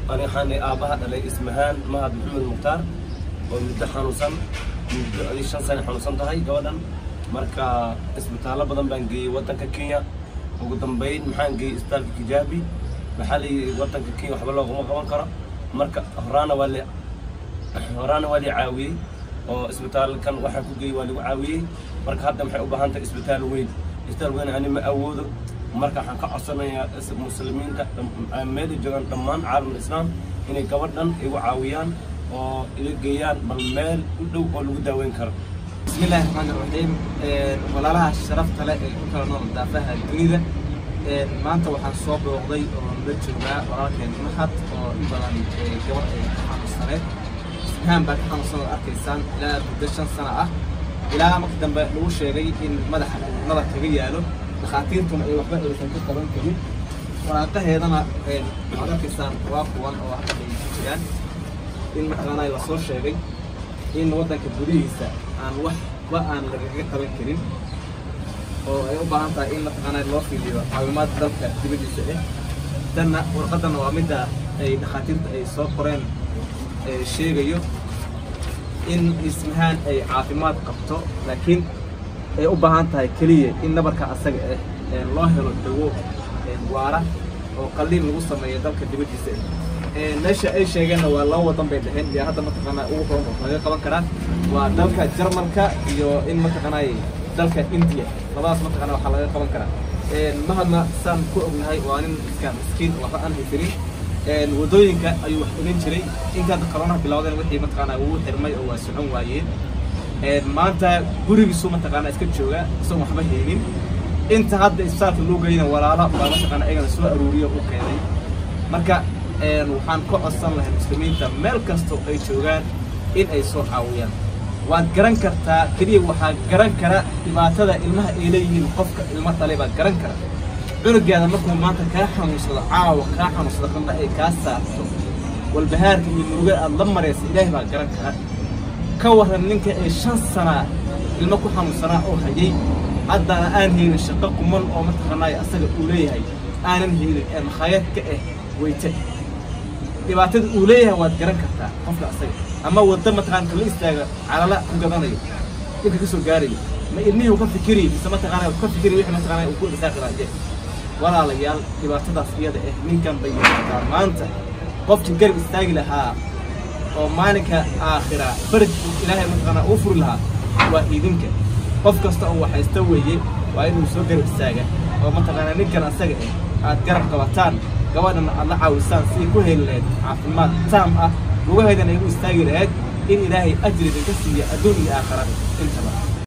ani waxaan aabbaha dhalay ismahaan mahad maxamed mukhtaar oo muddo xanuunsan muddo adi shan sane xanuunsan tahay gabadhan marka isbitaallo badan baan geeyey waddanka kenya ugu dambayn maxaan geeyey isbitaalka kijaabi maxaa layidhi waddanka kenya waxba looguma qaban karo marka horaana waa la horaana waa la caawiyey oo isbitaalkan waxaan ku geeyey waa lagu caawiyey marka hadda maxay u baahan tahay isbitaal weyn isbitaal weyn ani ma awoodo marka waxaan ka codsanayaa muslimiinta meela joogaan dhammaan caalamul islaam inay gabadhan igu caawiyaan oo ila geeyaan bal meel u dhow oo lagu daaweyn karo بسم الله الرحمن الرحيم walaalaha sharafta leh ee ku kala nool daafaha dunida maanta waxaan soo booqday oo la joogaa walaalkeen mahad oo in badan gabar ay ka xanuunsaneed ishaan baa ka xanuunsan oo arkaysaan ilaa muddo shan sano ah ilaa marka dambe lagu sheegay in madaxa uu nabar kaga yaalo dhakhaatiirtuna ay waxba aysan ku qaban karin waraaqaheedana waxaad arkaysaan waa kuwan oo hadda ay jiraan in mataqaanaa lasoo sheegay in waddanka gudihiisa aan waxba aan lagaga qaban karin oo ay u baahan tahay in mataqaanaa loo fiiliyo caawimaad dalka dibaddiisa ah tanna warqaddana waa midda ay dhakhaatiirta ay soo qoreen ee sheegayo in ismahaan ay caafimaad qabto laakiin ay u baahan tahay keliya in nabarka asaga ah ee loo helo dawo waara oo qalliin lagu sameeyo dalka dibaddiisa ah meesha ay sheegeenna waa laba wadan bay dhaheen iyo hadda mataqaanaa ugu horan oo laga qaban karaa waa dalka jarmalka iyo in mataqaanaa dalka india labadaas mataqaanaa waxaa laga qaban karaa mahadna saan ku ognahay waa nin iska miskiin oo waxba aan haysanin wadooyinka ayuu wax ogan jiray inta hadda koronaha bilowdeen wixii mataqaanaa wuu xirmay oo waa socon waayeen maanta gurigiisu mataqaanaa iska jooga isagoon waxba haynin inta hadda isbitaalka loo geyna walaalo baa mataqaanaa ayagana soo aruuriyo u keenay marka waxaan ka codsan lahay muslimiinta meel kastoo ay joogaan in ay soo caawiyaan waad garan kartaa keliya waxaa garan kara dhibaatada ilmaha ay leeyihiin qofka ilmo dhalay baa garan kara cunugeeda markuu maanta kaa xanuunsado caawa kaa xanuunsado qandha ay kaa saarto walbahaarka iyo murugada aad la maraysa ilaahay baa garan kara ka warran ninka ee shan sanaa ilmo ku xanuunsanaa oo hayay haddana aan haynin shaqo kuman oo mataqaanaayo asaga uu leeyahay aanan haynin ee makhaayad ka ah weyte dhibaatada uu leeyahay waad garan kartaa qofka asaga ama wadda mataqaana la istaaga calala ku gadanayo dhibka kasoo gaarayo ma ilmihii uu ka fikiri mise mataqaana ka fikiri wixii mataqaana uu ku irsaaqi lahaye walaalayaal dhibaatadaas iyada ah ninkan bay yaqaantaa maanta qofkii garab istaagi lahaa oo maalinka aakhira faraj ilaahay mataqaana uu furi lahaa waa idinka qof kasta oo waxaysta weeye waa inuu soo garab istaaga oo mataqaana ninkan asaga ah aad garab qabataan gabadhana aad la caawisaan si ay ku heli lahayd caafimaad taam ah lugaheedana ay u istaagi lahayd in ilaahay ajri idinka siiya adduun iyo aakhara intaba